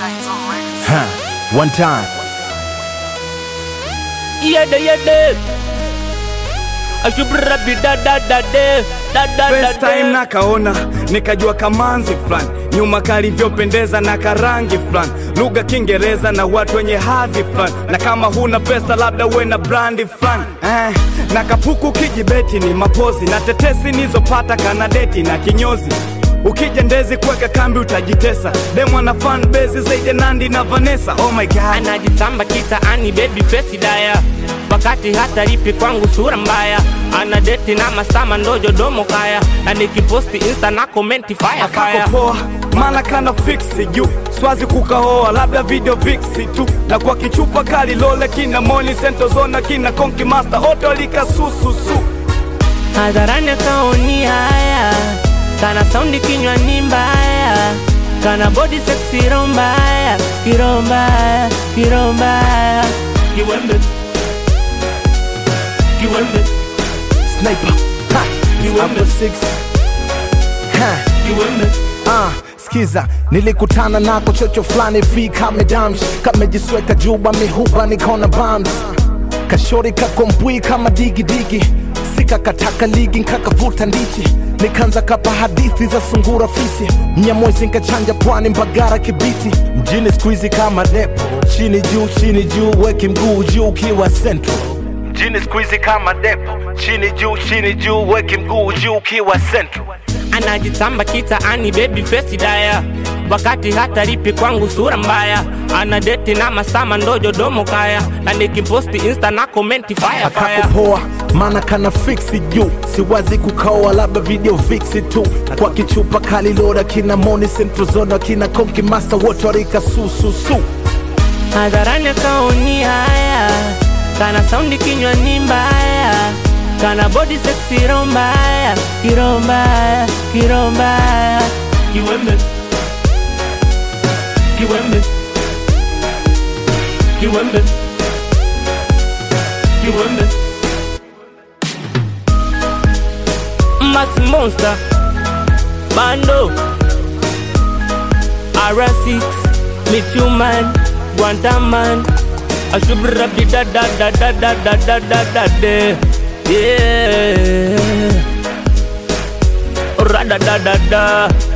Huh. One time. Yede yede Ashubrabi da da da de Da da da First time de nakaona nikajua kamanzi fulani nyuma kalivyopendeza na karangi fulani lugha Kiingereza na watu wenye hadhi fulani na kama huna pesa labda uwe na brandi fulani eh, na kapuku kijibeti ni mapozi na tetesi nizopata kanadeti na kinyozi ukija ndezi kuweka kambi utajitesa demwa na fan base zaidi ya Nandi na Vanessa oh my god Anajitamba kitaani baby face daya Wakati hata lipi kwangu sura mbaya Ana deti na masama ndojo domo kaya Na nikiposti insta na komenti fire fire akakopoa mala kana fiksi juu swazi kukaoa labda video viksi tu na kwa kichupa kali lole kina moni sentozona kina konki master oto likasususu Hadharani akaoni haya Kana saundi kinywani mbaya Kana body sexy roho mbaya Kiroho mbaya, kiroho mbaya Kiwembe Kiwembe Sniper. Ha. Kiwembe. Upper six. Ha. Kiwembe Ah, skiza nilikutana nako chocho fulani vi kamedams kamejisweka juba mihuba nikaona bams kashori kakombwi kama digidigi sikakataka ligi nkakavuta ndichi nikanza kapa hadithi za sungura fisi mnyamwezi nkachanja pwani mbagara kibiti mjini skuizi kama depo chini juu chini juu weki mguu juu ukiwa central mjini skuizi kama depo chini juu chini juu weki mguu juu ukiwa central anajitamba kitaani baby face daya wakati hata lipi kwangu sura mbaya ana deti na masama ndojo domo kaya na nikiposti insta na komenti fire fire akakupoa maana kana fiksi juu siwazi kukaoa labda video fiksi tu kwa kichupa kali loda kina moni sentrozona kina konki master wote warika sususu hadharani akaoni haya kana saundi kinywani mbaya kana body sexy roho mbaya kiroho mbaya kiroho mbaya kiwembe kiwembe kiwembe kiwembe Max Monster Bando R6 Mithuman Guantaman Ashubrabi da da da da da da da da da de Yeah Rada da da da